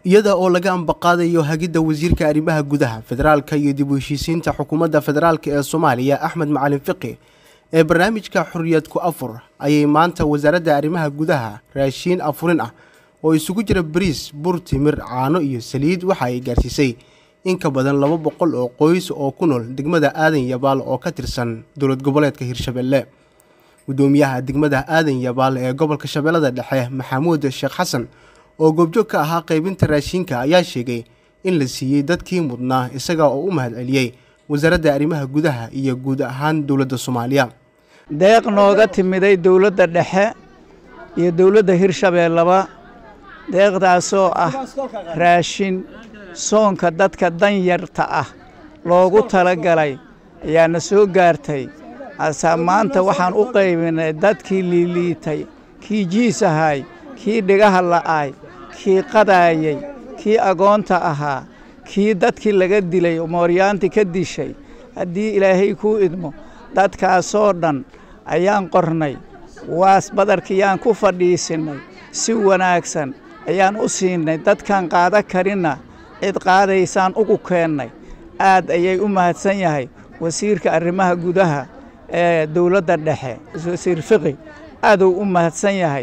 iyada oo laga ambaqaadayo hagidda wasiirka arrimaha gudaha federaalka iyo dib u heshiisiinta xukuumadda federaalk ee soomaaliya axmed macalin fiqi ee barnaamijka xorriyad ku afur ayay maanta wasaaradda arrimaha gudaha raashiin afurin ah oo isugu jira bariis bur timir caano iyo saliid waxa ay gaarsiisay in ka badan laba boqol oo qoys oo ku nool degmada aadan yabaal oo ka tirsan dowlad goboleedka hirshabelle gudoomiyaha degmada aadan yabaal ee gobolka shabeellada dhexe maxamuud sheekh xasan oo goobjoog ka ahaa qaybinta raashinka ayaa sheegay in la siiyey dadkii mudnaa isaga oo u mahad celiyey wasaaradda arrimaha gudaha iyo guud ahaan dowladda soomaaliya deeq nooga timiday dowladda dhexe iyo dowladda hirshabeellaba deeqdaasoo ah raashin soonka dadka danyarta ah loogu talagalay ayaana soo gaartay asaa maanta waxaan u qaybinay dadkii liiliitay kii jiisahay kii dhigaha la'ay kii qadaayey kii agoonta ahaa kii dadkii laga dilay mooryaanti ka dishay haddii ilaahay kuu idmo dadkaasoo dhan ayaan qornay waas badarkiyaan ku fadhiisinnay si wanaagsan ayaan u siinay dadkaan qaada karinna cid qaadaysaan ugu keennay aad ayay u mahadsan yahay wasiirka arrimaha gudaha ee dowladda dhexe wasiir fiqi aaduu u mahadsan yahay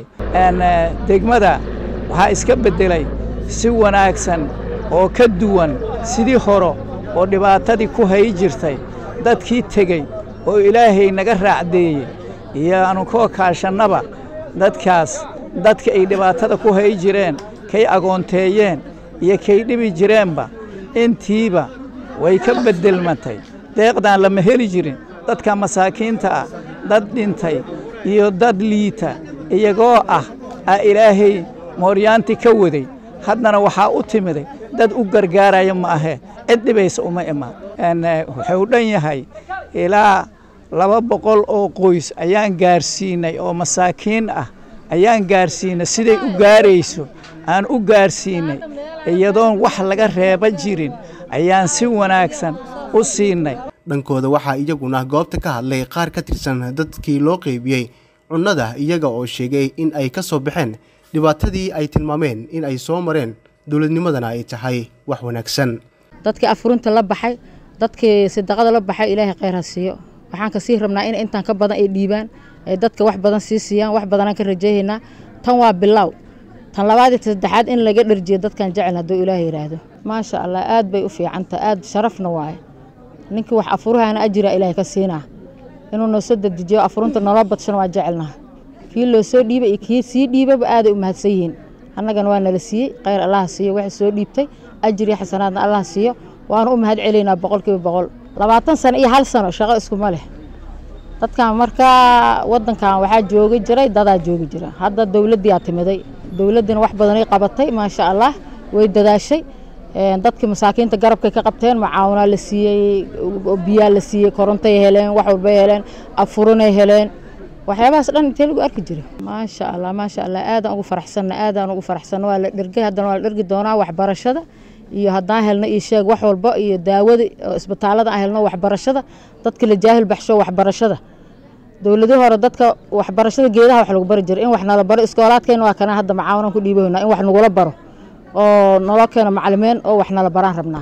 degmada waxaa iska beddelay si wanaagsan oo ka duwan sidii horo oo dhibaatadii ku hay jirtay dadkii tegey oo ilaahay naga raacdeeyey iyo aanu koo kaashannaba dadkaas dadka ay dhibaatada ku hay jireen kay agoonteeyeen iyo kay dhibi jireenba intiiba way ka beddelmatay deeqdaan lama heli jirin dadka masaakiinta ah dad dhintay iyo dad liita iyagoo ah aa ilaahay mooryaanti ka waday haddana waxaa u timiday dad u gargaaraya ma ahee cid dhibaysa uma imaan wuxuu dhan yahay ilaa laba boqol oo qoys ayaan gaarsiinay oo masaakiin ah ayaan gaarsiinay siday u gaarayso aan u gaarsiinay iyadoon wax laga reeba jirin ayaan si wanaagsan u siinay dhankooda waxaa iyaguna goobta ka hadlay qaar ka tirsan dadkii loo qeybiyey cunnada iyaga oo sheegay in ay ka soo baxeen dhibaatadii ay tilmaameen in ay soo mareen dowladnimadana ay tahay wax wanaagsan dadkii afurinta la baxay dadkii sadaqada la baxay ilaahay khayr ha siiyo waxaan ka sii rabnaa in intaan ka badan ay dhiibaan ay dadka wax badan sii siiyaan wax badanaan ka rajaynaynaa tan waa bilaaw tan labaadii saddexaad in laga dharjiyo dadkan jecel hadduu ilaahay yidhaahdo maasha allah aad bay u fiicanta aad sharafna waaye ninkii wax afurahana ajira ilaahay ka siinaa inuu noo soo dedejiyo afurinta noola badshana waa jecelnaha kii loo soo dhiibay iyo kii sii dhiibaba aaday u mahadsan yihiin annagana waa nala siiyey khayr allaha siiyo waxay soo dhiibtay ajir iyo xasanaadna allaha siiyo waanu u mahad celaynaa boqolkiiba boqol labaatan sano iyo hal sano shaqo iskuma leh dadkan markaa wadankan waxaa joogi jiray dadaa joogi jira hadda dowladdiyaa timiday dowladdina wax badanay qabatay maasha allah way dadaashay dadkii masaakiinta garabkay ka qabteen macaawinaa la siiyey biyaa la siiyey korontay heleen wax walbay heleen afurinay heleen waxyaabahaas dhan intee lagu arki jira maasha allah maasha allah aadaan ugu faraxsanna aadaan ugu faraxsanna waa la dhergay haddana waa la dhergi doonaa waxbarashada iyo haddaan helno iyo sheeg wax walba iyo daawada isbitaalada aan helno waxbarashada dadka la jaahil baxsho waxbarashada dowladii hore dadka waxbarashada geedaha wax lagu bari jira in wax nala baro iskoolaadkeena waa kana hadda macaawinan ku dhiibaynaa in wax nagula baro oo naloo keeno macalimiin oo wax nala baraan rabnaa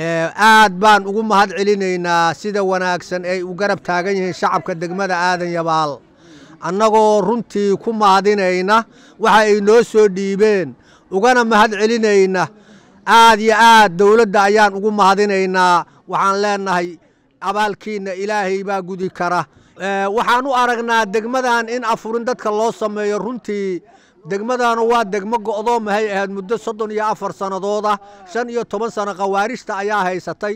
aad baan ugu mahad celinaynaa sida wanaagsan ay u garab taagan yihiin shacabka degmada aadan yabaal annagoo runtii ku mahadinayna waxa ay noo soo dhiibeen ugana mahad celinayna aad iyo aad dowladda ayaan ugu mahadinaynaa waxaan leenahay abaalkiinna ilaahay baa gudi kara waxaan u aragnaa degmadan in afurin dadka loo sameeyo runtii degmadanu waa degmo go'doomahay ahayd muddo soddon iyo afar sannadoodah shan iyo toban sano khawaarijta ayaa haysatay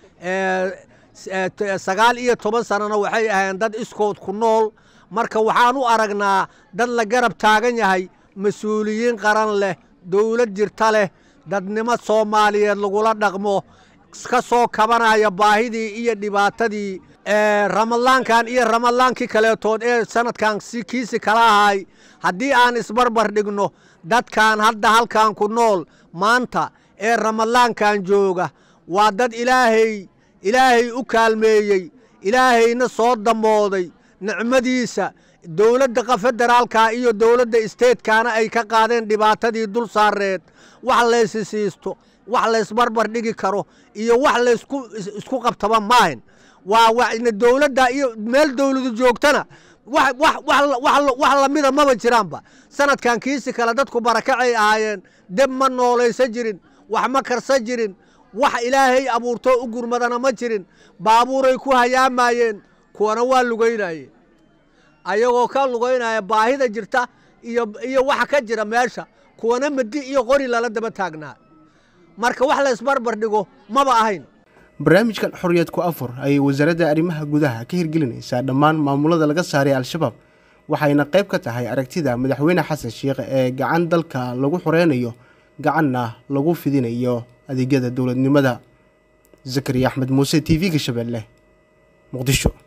sagaal iyo toban sannona waxay ahayn dad iskood ku nool marka waxaan u aragnaa dad la garab taagan yahay mas-uuliyiin qaran leh dowlad jirta leh dadnimo soomaaliyeed lagula dhaqmo ka soo kabanaya baahidii iyo dhibaatadii ramadaankan iyo ramadaankii kaleetood ee sanadkan kiisi kala ahay haddii aan isbarbar dhigno dadkan hadda halkan ku nool maanta ee ramadaankan jooga waa dad ilaahay ilaahay u kaalmeeyey ilaahayna soo damooday nicmadiisa dowladda federaalka iyo dowladda isteedkana ay ka qaadeen dhibaatadii dul saareed wax laysi siisto wax laysbarbar dhigi karo iyo wax laysku isku qabtaba maahin waa wana dowladda iyo meel dowladu joogtana wax lamida maba jiraanba sanadkan kiisi kale dadku barakacay ahaayeen deb ma noolaysan jirin wax ma karsan jirin wax ilaahay abuurtoo u gurmadana ma jirin baabuuray ku hayaamayeen kuwana waa lugaynayeen ayagoo ka lugaynaya baahida jirta iyo waxa ka jira meesha kuwana madi iyo qori lala daba taagnaa marka wax laysbarbar dhigo maba ahayn barnaamijkan xorriyad ku afur ayay wasaaradda arrimaha gudaha ka hirgelinaysaa dhammaan maamulada laga saaray al-shabaab waxayna qayb ka tahay aragtida madaxweyne xasan sheikh ee gacan dalka lagu xoreynayo gacanna lagu fidinayo adeegyada dowladnimada zakariya axmed muuse t v-ga shabeelle muqdisho